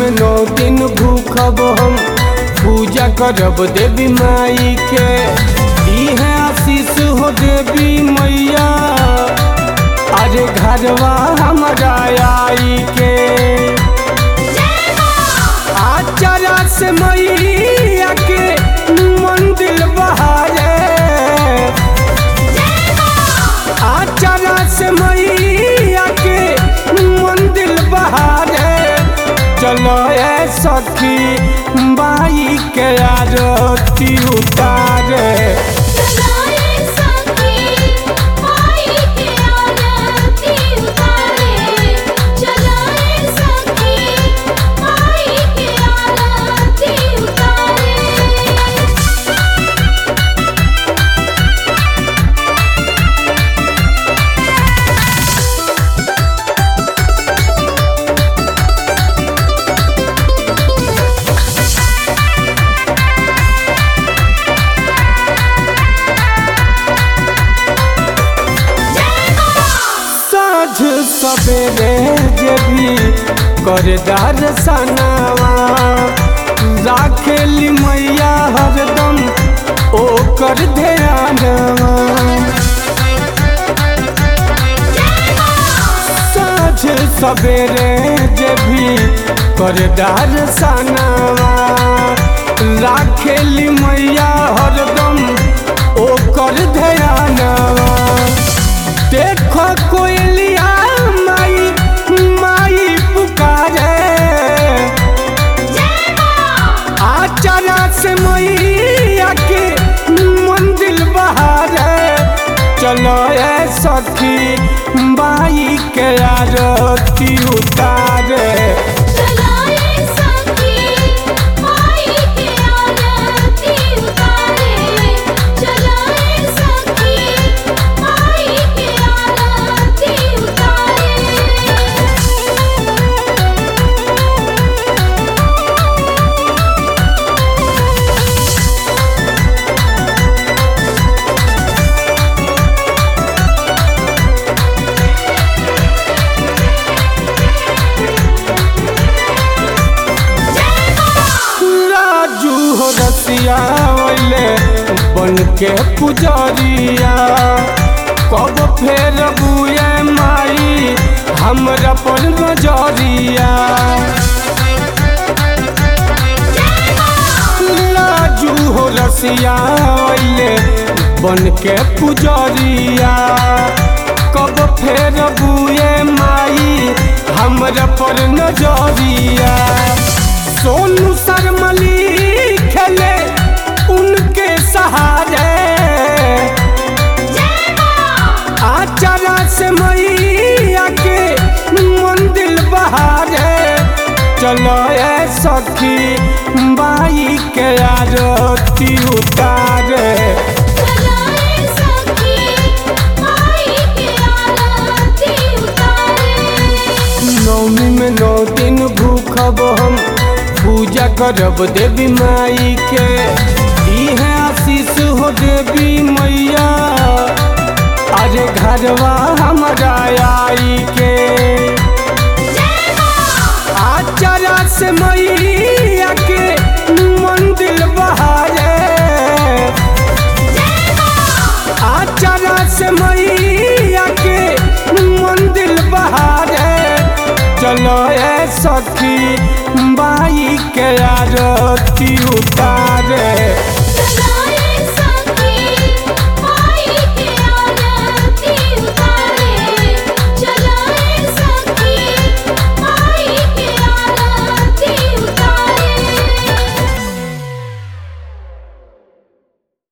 में नौ दिन भूखब हम पूजा करब देवी माई के दी है आशीष हो देवी मैया अरे घरवा हमारा आई के आचारा से मैया के मंदिर बहारे आचारा से मैया के मंदिर बहारे चलो ए सखी बाई के आरती उतारे चलाए सखी माई के आरती उतारे चलाए सखी माई के आरती उतारे साँझ सवेरे जे भी करदार सनावा राखेली मैया हरदम ओकर ध्यानवा साँझ सवेरे जे भी करदार सनावा राखेली मैया हरदम ओकर ध्यानवा देखो कोयलिया माई माई पुकारे आचारा से मैया के मंदिर बहारे चलो ए सखी बाई के आरती उतारे चलाए सखी माई के आरती उतारे चलाए सखी माई के आरती उतारे राजू हो रसिया वैले बन के पुजरिया कब फेर बुए माई हमरा पर नजरिया राजू हो रसिया वैले बन के पुजरिया कब फेर बुए माई हमरा पर नजरिया सोनू शर्मली खेले उनके सहारे आचारा से मैया के मंदिर बहारे चलो ए सखी बाई के आरती उतारे चलाए सखी माई के आरती उतारे नौमी में नौ दिन भूखब हम पूजा करब देवी माई के दी है आशीष हो देवी मैया अरे घरवा हमारा आई के आचारा से मैया के मंदिर बहारे आचारा से मैया के मंदिर बहारे चलो ए सखी बाई के आरती उतार